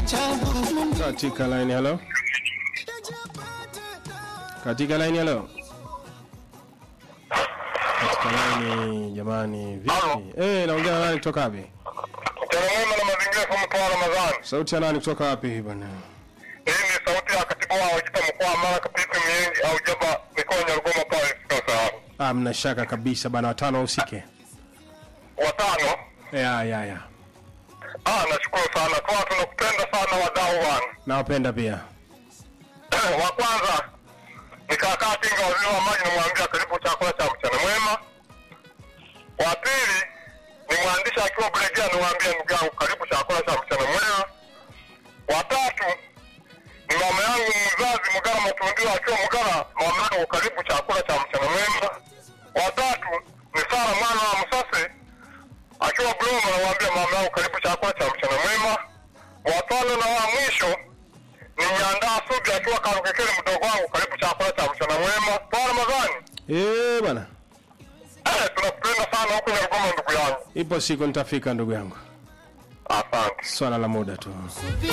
Katika line hello. Katika line hello. Katika line jamani, vipi? Eh, naongea na nani kutoka wapi? Mchana mwema na mazingira kwa mkoa wa Ramadhani. Sauti ya nani kutoka wapi bwana? Hii ni sauti ya katibu wa Wajita mkoa wa Mara Kapipi Miengi au Jaba mikoa ya Rugoma pale sasa. Ah, mna shaka kabisa bana, watano wahusike. Watano. Ya ya ya. Ah, nashukuru sana. Kwa tunakupenda sana wadau bwana. Nawapenda pia. wa kwanza ni kaka Tinga waziri wa maji namwambia karibu chakula cha mchana mwema. Wa pili ni mwandishi akiwa Bulegea namwambia ndugu yangu karibu chakula cha mchana mwema. Wa tatu ni mama yangu mzazi Mgara Matundio akiwa Mgara, mama yangu karibu chakula cha mchana mwema. Wa tatu ni Sara mwana wa Msase akiwa Buloma namwambia mama yangu karibu chakula cha mchana mwema. Wa tano na wa mwisho nimeandaa subi akiwa Karukekele mdogo wangu karibu chakula cha mchana mwema. Kwa Ramadhani. Eh, bwana. Eh, tunakupenda sana huko Nyarugoma ndugu yangu. Ipo siku nitafika ndugu yangu. Asante. Swala la muda tu.